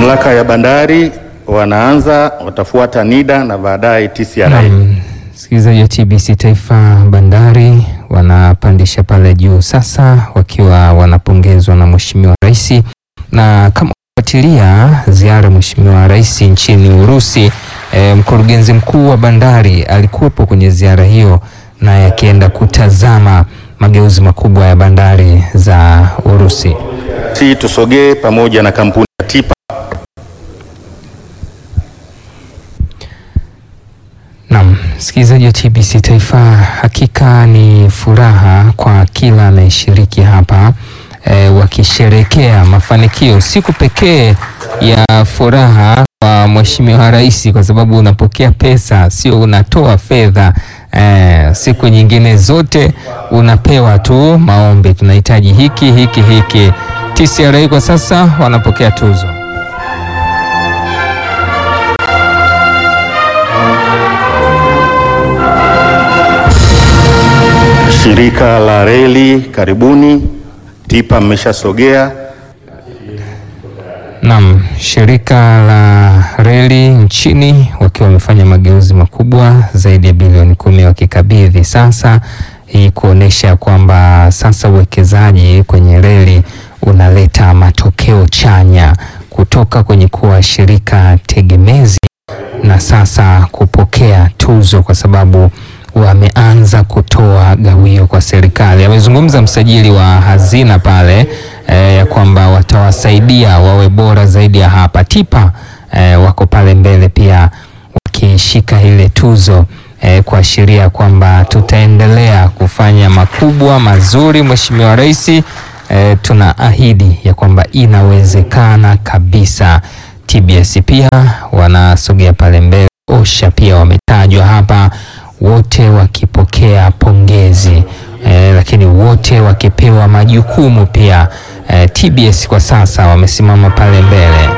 Mamlaka ya bandari wanaanza, watafuata NIDA na baadaye TCRA. Naam, msikilizaji wa TBC Taifa, bandari wanapandisha pale juu sasa, wakiwa wanapongezwa na Mheshimiwa Rais, na kama kufuatilia ziara ya Mheshimiwa Rais nchini Urusi, e, mkurugenzi mkuu wa bandari alikuwepo kwenye ziara hiyo, naye akienda kutazama mageuzi makubwa ya bandari za Urusi. Si tusogee pamoja na kampuni ya TIPA Naam, msikilizaji wa TBC Taifa, hakika ni furaha kwa kila anayeshiriki hapa e, wakisherekea mafanikio, siku pekee ya furaha kwa Mheshimiwa Rais, kwa sababu unapokea pesa, sio unatoa fedha. E, siku nyingine zote unapewa tu maombi, tunahitaji hiki hiki hiki. TCRA kwa sasa wanapokea tuzo. shirika la reli, karibuni. TIPA mmeshasogea. Naam, shirika la reli nchini wakiwa wamefanya mageuzi makubwa zaidi ya bilioni kumi wakikabidhi sasa, hii kuonesha kwamba sasa uwekezaji kwenye reli unaleta matokeo chanya kutoka kwenye kuwa shirika tegemezi na sasa kupokea tuzo kwa sababu wameanza kutoa gawio kwa serikali. Amezungumza msajili wa hazina pale eh, ya kwamba watawasaidia wawe bora zaidi ya hapa. TIPA eh, wako pale mbele pia wakishika ile tuzo eh, kuashiria kwamba tutaendelea kufanya makubwa mazuri. Mheshimiwa Rais, eh, tuna ahidi ya kwamba inawezekana kabisa. TBS pia wanasogea pale mbele. OSHA pia wametajwa hapa wote wakipokea pongezi eh, lakini wote wakipewa majukumu pia. Eh, TBS kwa sasa wamesimama pale mbele.